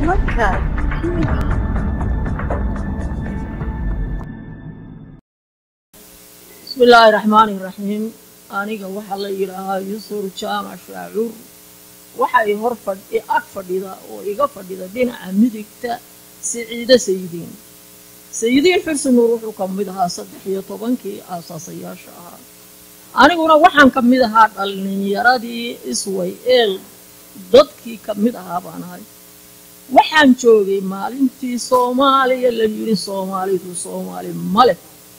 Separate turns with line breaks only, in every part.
Podcast TV.
bismillaahi raxmaani raxiim aniga waxaa la yidhaahaa yusur jaamac shaacuur waxay hor fadh ag fadhida oo iga fadhida dhinaca midigta siciide sayidiin sayidiin xursi nuur wuxuu ka mid ahaa saddex iyo tobankii aasaasayaasha ahaa aniguna waxaan ka mid ahaa dhallinyaradii isway eel dadkii ka mid ahaa baan ahay waxaan joogay maalintii soomaaliya la yidhi soomaalidu soomaali male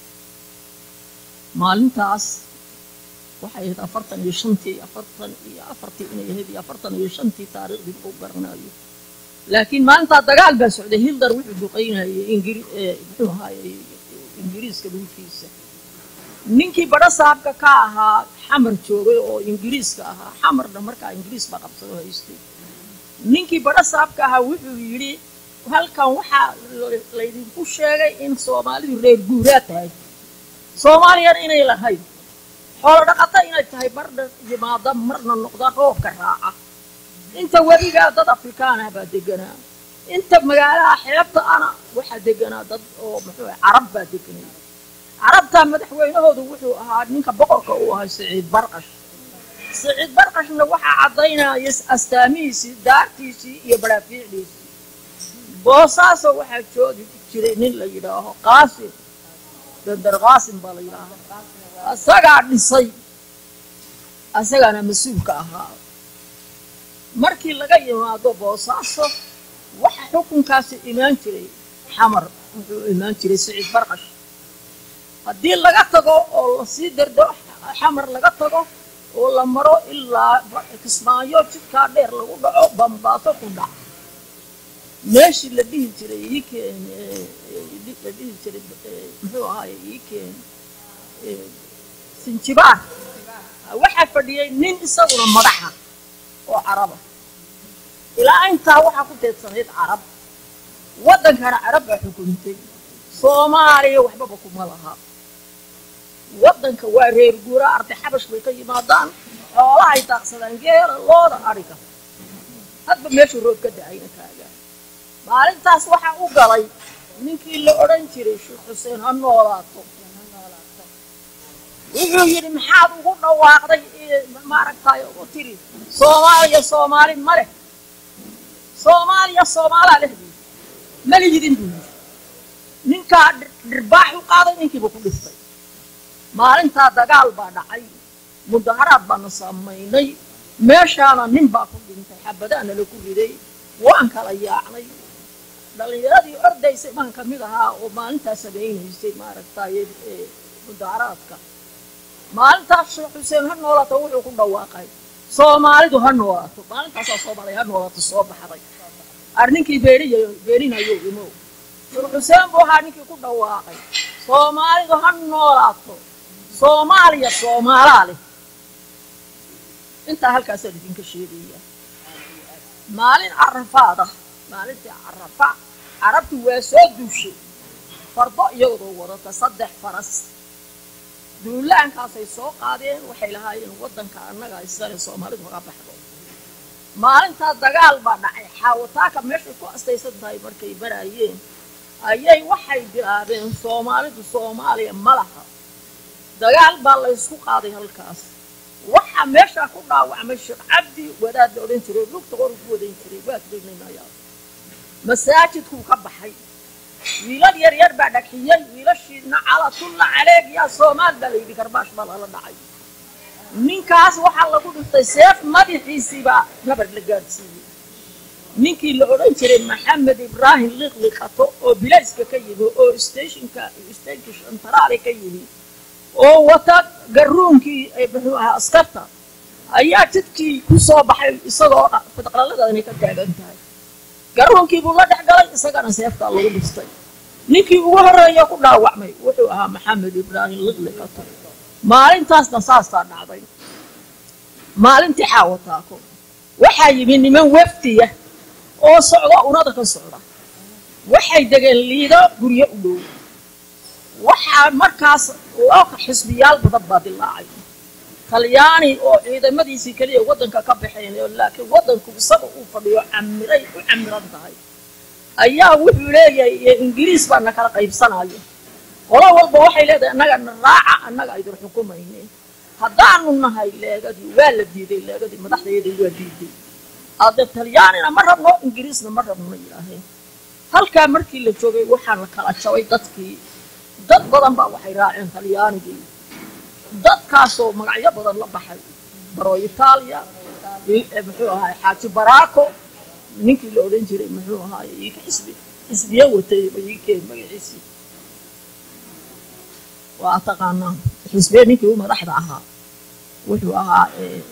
maalintaas waxay ahayd afartan iyo shantii afartan iyo afartii inay ahayd iyo afartan iyo shantii taariikhdii u garanayo laakiin maalintaa dagaal baa socday hildar wuxuu duqaynayay ingiri muxuu ahaayey ingiriiska dhulkiisa ninkii badho saabka ka ahaa xamar joogay oo ingiriiska ahaa xamarna markaa ingiriis baa qabsado haystay ninkii badho saabka ahaa wuxuu yidhi halkan waxaa laydinku sheegay in soomaalidu reer guuraa tahay soomaaliyana inay lahayd xoolo dhaqata inay tahay marna yimaada marna noqda roobka raaca inta weligaa dad afrikaanah baa deganaa inta magaalaha xeebta ana waxaa deganaa dad oo muxuu carab baa deganay carabtaa madaxweynahoodu wuxuu ahaa ninka boqorka uu ahay siciid barqash siciid barqashna waxaa caddaynaya astaamihiisii daartiisii iyo baraafiicdiisii boosaaso waxaa joogi jiray nin la yidhaaho qaasim bandar qaasim baa la yidhaahaa asagaa dhisay asagaana mas-uulka ahaa markii laga yimaado boosaaso waxa xukunkaasi imaan jiray xamar wuxuu imaan jiray siciid barqash haddii laga tago oo lasii dardo xamar laga tago oo la maro ilaa kismaayo jidkaa dheer lagu dhaco bambaaso ku dhac meeshii la dhihi jiray iikeen la dhihi jiray muxuu ahaaye iikeen sinjibaar waxaa fadhiyey nin isaguna madaxa oo caraba ilaa intaa waxaa ku teedsanayd carab waddankana carab baa xukuntay soomaaliya waxbaba kuma laha waddanka waa reer guuraa arday xabash bay ka yimaadaan xoolahay daaqsadaan geela looda adhiga hadba meeshuu roob ka dacayna taagaa maalintaas waxaa u galay ninkii la odhan jiray sheekh xuseen ha noolaato wuxuu yidhi maxaad ugu dhawaaqday maaragtay ugu tiri soomaaliya soomaali ma leh soomaaliya soomaalaa leh buu ma lihidin buu yidhi ninkaa dhirbaax u qaaday ninkiiba ku dhiftay maalintaa dagaal baa dhacay mudaharaad baana samaynay meeshaana nin baa ku dhintay xabadaana lagu riday waan kala yaacnay dhallinyaradii ordaysay baan ka mid ahaa oo maalintaa samaynaysay maaragtay mudaharaadka maalintaas sheekh xuseen ha noolaato wuxuu ku dhawaaqay soomaalidu ha noolaato maalintaasaa soomaaliya ha noolaato soo baxday ar ninkii beeniy beeninayo imow sheekh xuseen buu ahaa ninkii ku dhawaaqay soomaalidu ha noolaato soomaaliya soomaalaa leh intaa halkaasaan idinka sheegaya maalin carafaada maalintii carafa carabtu waa soo duushay fardo iyadoo wadata saddex faras duulaankaasay soo qaadeen waxay lahaayeen waddanka annaga isale soomaalidu haga baxdo maalintaa dagaal baa dhacay xaawataaka meeshay ku astaysan tahay markay baraayeen ayay waxay bilaabeen soomaalidu soomaaliya ma laha dagaal baa laysku qaaday halkaas waxaa meeshaa ku dhaawacmay sheekh cabdi wadaad la odhan jiray lugta qoru ku wadan jiray waa keenaynaya masaajidkuu ka baxay wiilal yar yar baa dhagxiyey wiilashiidna calatulla caleeg yaa soomaal baa layidhi garbaash baa lala dhacay ninkaas waxaa lagu dhiftay seef madaxiisiibaa nabar la gaadhsiiyey ninkii la odhan jiray maxamed ibraahim liqliqato oo bilayska ka yimi oo stationka stationka shantaraale ka yimi oo wata garuunkii muxuu ahaa askarta ayaa jidkii ku soo baxay isagoo fidqaladani ka taagan tahay garuunkii buu la dhex galay isagana seeftaa lagu dhiftay ninkii ugu horreeya ku dhaawacmay wuxuu ahaa maxamed ibraahim liqliqato maalintaasna saastaa dhacday maalintii xaawataako waxaa yimi niman wafdiya oo socda unada ka socda waxay degeen liido guryo u dhow waxaa markaas loo xisbiyaal badan baa dilaacay talyaani oo ciidamadiisii keliya waddanka ka baxayn laakiin waddanku isaga uu fadhiyo camiray u camiran tahay ayaa wuxuu leeyahay ingiriis baa na kala qaybsanaya qolo walba waxay leedahay annaga na raaca annaga idin xukumayne haddaanu nahay leegadii waa la diiday leegadii madaxdeedii waa diiday ade talyaanina ma rabno ingiriisna ma rabno yidhaaheen halkaa markii la joogay waxaa la kala jabay dadkii dad badan baa waxay raaceen talyaanigii dadkaasoo magacyo badan la baxay baro itaaliya muxuu ahaay xaaji baraako ninkii la odhan jiray muxuu ahaay ika xisbi xisbiye watay bayikeen magaciisii waa taqaanaa xisbiye ninkii u madaxda ahaa wuxuu ahaa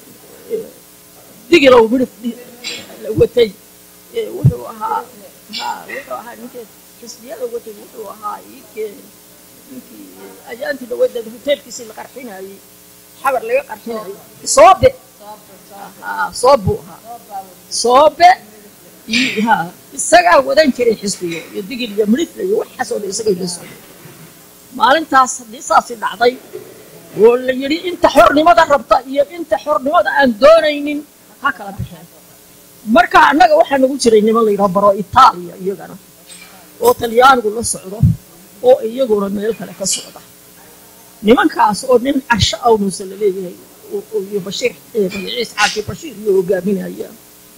digilow midhif watay wuxuu ahaa wuxuu ahaa ninkii xisbiyada watay wuxuu ahaa ikeen ninkii ayaantii dhaweedda hoteelkiisii la qarxinayey xabar laga qarxinayay soobe soobu ahaa soobe ha isagaa wadan jiray xisbiga iyo digil iyo midhifla iyo waxaasoo dhan isagay la socday maalintaas haddii saasi dhacday oo la yidhi inta xornimada rabta iyo inta xornimada aan doonaynin ha kala baxeen marka annaga waxaa nagu jiray niman la yidhaha baro itaaliya iyagana oo talyaanigu la socdo oo iyaguna meel kale ka socda nimankaas oo nin casho awnuusa la leeyahay iyo bashiir magaciis xaaji bashiir iyo hogaaminaya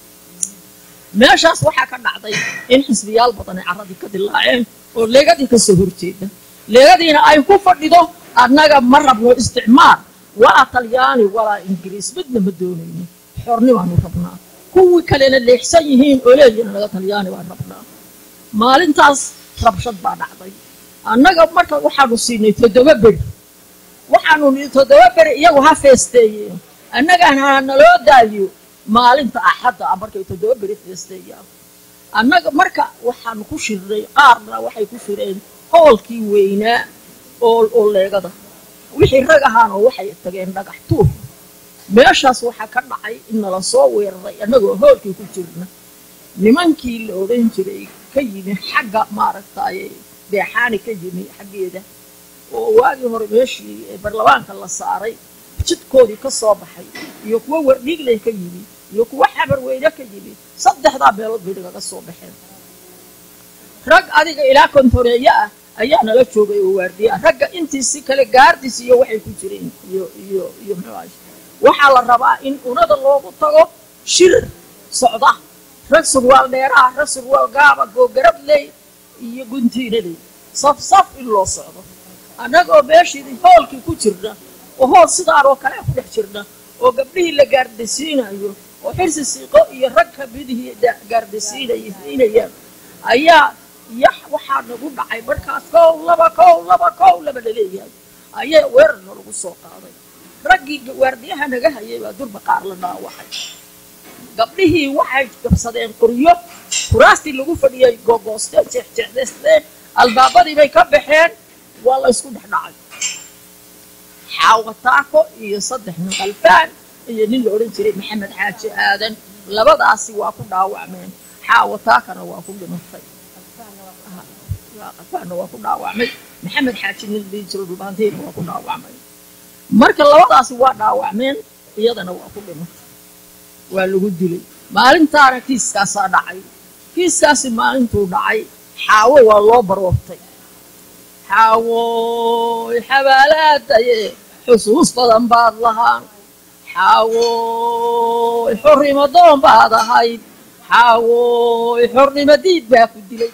meeshaas waxaa ka dhacday in xisbiyaal badan ay carradii ka dilaaceen oo leegadii ka soo horjeeda leegadiina ay ku fadhido annaga ma rabno isticmaar walaa talyaani walaa ingiriis midna ma doonayno xornibaanu rabnaa kuwii kalena leexsan yihiin oo leeyihin naga talyaani baan rabnaa maalintaas rabshad baa dhacday annaga marka waxaanu siinay toddoba beri waxaanu nii toddoba beri iyagu ha feesteeyeen annagana ha naloo daayo maalinta axadda ah markay toddoba beri feesteeyaan annaga marka waxaanu ku shirnay qaarna waxay ku shireen hoolkii weynaa oo oo leegada wixii rag ahaana waxay tageen dhagax tuur meeshaas waxaa ka dhacay in nala soo weeraray annagoo hoolkii ku jirna nimankii la odhan jiray ka yimi xagga maaragtaaye beexaani ka yimi xaggeeda oo waagii hore meeshii barlamaanka la saaray jidkoodii ka soo baxay iyo kuwo wardhiigley ka yimi iyo kuwo xabarweyne ka yimi saddexdaa meelood bay nagaga soo baxeen rag adiga ilaa kontoneeye ah ayaa nala joogay oo waardiya ragga intiisi kale gaardis iyo waxay ku jireen iyo iyo iyo muxuu ahay waxaa la rabaa in unada loogu tago shir socda rag surwaal dheeraha rag surwaal gaaba googarabley iyo guntiinaley saf saf in loo socdo annagoo meeshii hoolkii ku jirna oo hool sidaanoo kale ku dhex jirna oo gabdhihii la gaardisiinayo oo xirsi siiqo iyo rag kamidihii gaardisiinayaan ayaa yax waxaa nagu dhacay markaas kow laba kow laba kow laba laleeyahay ayaa weerarna lagu soo qaaday raggii waardiyaha naga hayay baa durba qaar la dhaawacay gabdhihii waxay gabsadeen qoryo kuraastii lagu fadhiyay googoosteen jeexjeexdaysteen albaabadii bay ka baxeen waa la ysku dhex dhacay xaawataako iyo saddex nin qalfaan iyo nin la odhan jiray maxamed xaaji aadan labadaasi waa ku dhaawacmeen xaawataakana waa ku dhimatay qalfaanna waa ku dhaawacmay maxamed xaaji nin dhihi jiro dhubaanteena waa ku dhaawacmay marka labadaasi waa dhaawacmeen iyadana waa ku dhimatay waa lagu dilay maalintaana kiiskaasaa dhacay kiiskaasi maalintuu dhacay xaawo waa loo baroortay xaawoy xabaalaadaye xusuus badan baad lahaan xaawoy xornimo doon baad ahayd xaawoy xornimo diid baa ku dilay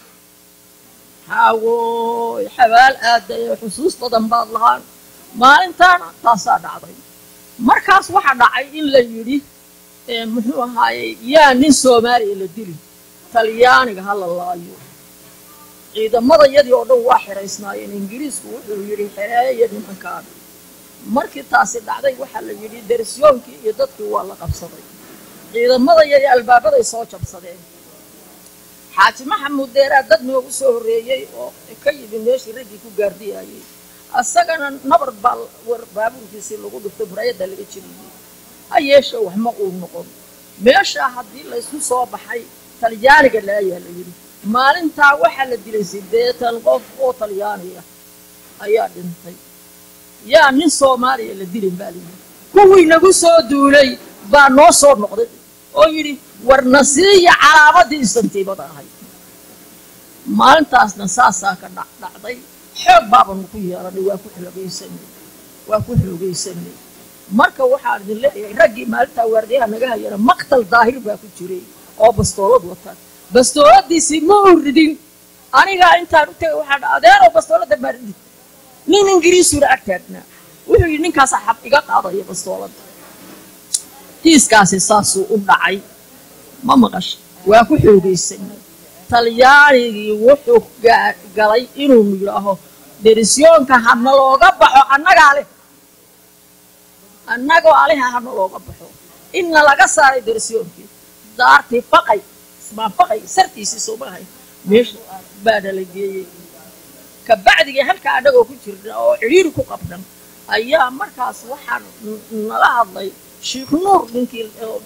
xaawoy xabaal aadaye xusuus badan baad lahaan maalintaana taasaa dhacday markaas waxaa dhacay in la yidhi muxuu ahaayey yaa nin soomaaliya la dili talyaaniga ha la laayo ciidamada yadii oo dhan waa xiraysnaayeen ingiriisku wuxuu yidhi xereeya nimankaan markii taasi dhacday waxaa la yidhi darsiyoonkii iyo dadkii waa la qabsaday ciidamada yadii albaabaday soo jabsadeen xaaji maxamuud deeraa dad noogu soo horreeyey oo ka yimi meeshii raggii ku gaardiyayey asagana nabar baa war baabuurkiisii lagu dhiftay muraayadda laga jeliyey ha yeeshe wax ma uu noqon meeshaa haddii laysku soo baxay talyaaniga laayaa la yidhi maalintaa waxaa la dilay siddeetan qof oo talyaaniya ayaa dhintay yaa nin soomaaliya la dilin baa la yidhi kuwii nagu soo duulay baa noo soo noqday oo yidhi war nasiiya calaamadii istantiibada ahayd maalintaasna saasaa ka dhac dhacday xoog baabanu ku yeelanay waa ku xoogaysanay waa ku xoogaysanay marka waxaan idin leeyahay raggii maalintaa waardiyaha naga hayana maqtal daahir baa ku jiray oo bastoolad wata bastooladiisii ma u ridin anigaa intaan u tegay waxaa dha adeeroo bastoolada baa ridin nin ingiriisuna ag taagnaa wuxuu yidhi ninkaasaa xab iga qaadaya bastoolada kiiskaasi saasuu u dhacay ma maqasha waa ku xoogaysanay talyaanigii wuxuu galay inuu yidhaaho derisyoonka hana looga baxo annagaa leh annagoo aleha hana looga baxo inna laga saaray derisyoonkii daartii faqay ismaan faqay sartiisii soomahay meesha baana la geeyey kabacdigii halkaa annagoo ku jirna oo cidhiiri ku qabnan ayaa markaas waxaan nala hadlay sheikh nuur ninkii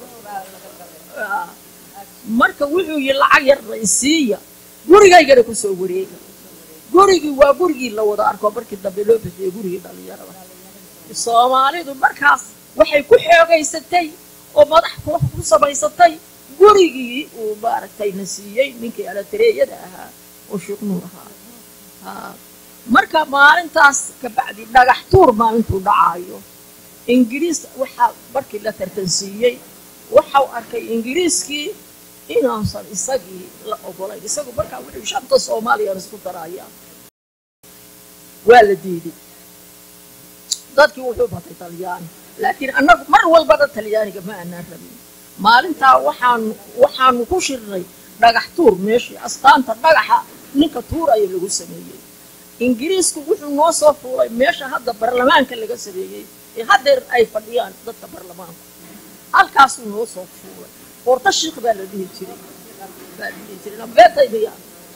marka wuxuu yii lacag yarna isiiya gurigaygana ku soo wareega gurigii waa gurigii la wada arko markii dambe loo bixiyey gurigii dhallinyarada soomaalidu markaas waxay ku xoogaysatay oo madax ku samaysatay gurigii uu maaragtay na siiyey ninkii alatereeyada ahaa oo sheikh nuur ahaa marka maalintaas kabacdi dhagax tuur maalintuu dhacaayo ingiriis waxaa markii la tartansiiyey waxau arkay ingiriiskii inuusan isagii la ogolayn isagu markaa wuxuu shanta soomaaliyan isku darayaa waa la diiday dadkii wuxuu batay talyaani laakiin annagu mar walbana talyaaniga ma aanaan rabin maalintaa waxaan waxaanu ku shirnay dhagax tuur meeshii astaanta dhagaxa ninka tuuraya lagu sameeyey ingiriisku wuxuu noo soo fuulay meesha hadda barlamaanka laga sameeyey ee haddeer ay fadhiyaan dadka barlamaanku halkaasuu noo soo fuulay qoorto shiikh baa la dhihi jiray baa la dhihi jiray nabeetaydiya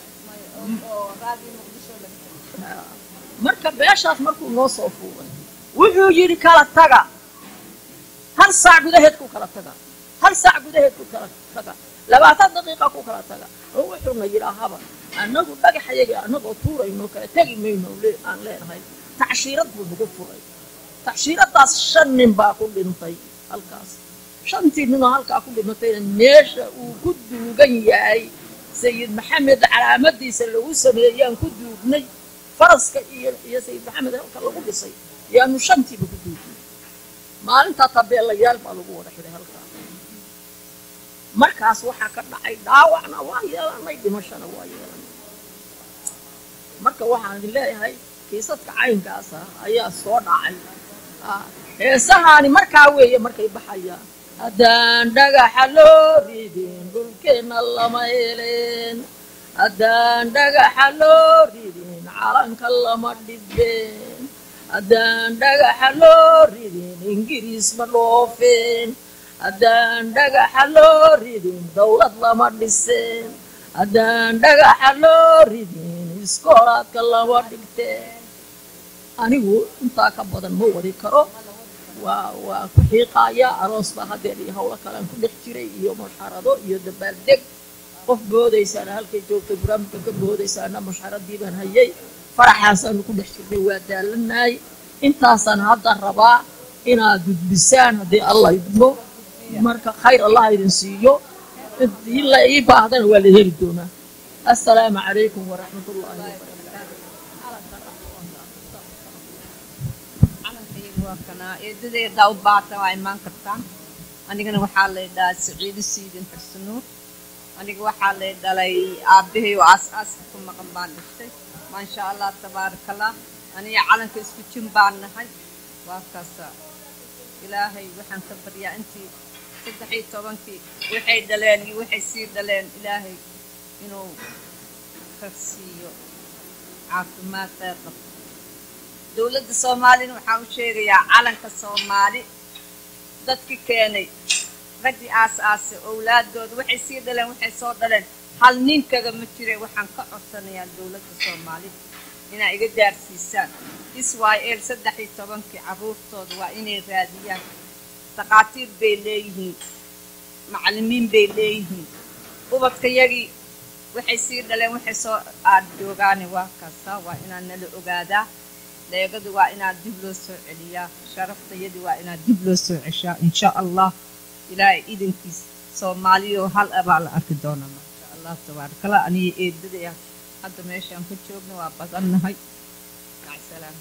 marka meeshaas markuu noo soo fuulay wuxuu yidhi kala taga hal saac gudaheed ku kala taga hal saac gudaheed ku kala taga labaatan daqiiqa ku kala taga oo wuxuuna yidhaahaba annagu dhagaxayagii annagoo tuurayno kala tegi mayno aan leenahay tacshiirad buu nagu furay tacshiiradaas shan nin baa ku dhintay halkaas shantii ninoo halkaa ku dhimatayna meesha uu ku duugan yahay sayid maxamed calaamadiisa lagu sameeyaan ku duugnay faraska iyo iyo sayid maxamed halka lagu dhisay yaanu shantiiba ku duugnay maalintaa tabeelayaal baa lagu wada xidhay halkaa markaas waxaa ka dhacay dhaawacna waa yeelanay dhimashana waa yeelanay marka waxaan idin leeyahay kiisadka caynkaasa ayaa soo dhacay heesahaani markaa weeye markay baxayaan haddaan dhagaxa loo ridin dhulkeenna lama heleen haddaan dhagaxa loo ridin calanka lama dhibeen haddaan dhagaxa loo ridin ingiriis ma dhoofeen haddaan dhagaxa loo ridin dowlad lama dhiseen haddaan dhagaxa loo ridin iskoolaadka lama dhigteen anigu intaa ka badan ma wadi karo waa waa ku xiiqaaya aroos baa haddeer iyo howlo kalean ku dhex jiray iyo mushxarado iyo dabaaldeg qof boodaysaana halkay joogtay barnaamijka ka boodaysaana mushxaradii baan hayay faraxaasaanu ku dhex jirnay waa daalanaay intaasaan hadda rabaa inaad gudbisaan haddii allah idmo marka khayr allah idin siiyo hadii la ii baahdana waa la heli doonaa assalaamu calaykum waraxmat ullaahi wabarakaatu
eedadeedaa u baata waa imaan kartaan anigana waxaa lay dhahaa saciido siidin xursanuur aniga waxaa lay dhalay aabbahay oo aas-aaska ku maqan baan dhistay maasha allah tabaarakallah aniga calanka isku jin baan nahay waa kaasa ilaahay waxaan ka baryaa intii saddex iyo tobankii waxay dhaleen iyo waxay sii dhaleen ilaahay inuu ka siiyo caafimaad kheyr qabto dowladda soomaalina waxaan u sheegayaa calanka soomaali dadki keenay raggii aas-aasay owlaadooda waxay sii dhaleen waxay soo dhaleen hal ninkaga ma jire waxaan ka codsanayaa dowladda soomaali inaa iga gaarsiisaan israa'el saddex iyo tobankii carruurtooda waa inay raadiyaan daqaatiir bay leeyihiin macallimiin bay leeyihiin ubadka yagii waxay sii dhaleen waxay soo aadjoogaane waa kaasa waa inaan nala ogaadaa leegadu waa inaad dib loo soo celiyaa sharaftayadii waa inaad dib loo soo ceshaa insha allah ilaahay idankiis soomaaliyoo hal abaa la arki doonaa maasha allah tabaarakala aniga eedadaya hadda meeshaan ku joogno waa badannahay macsalaama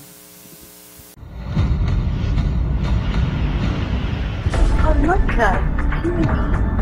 Horumarka TV.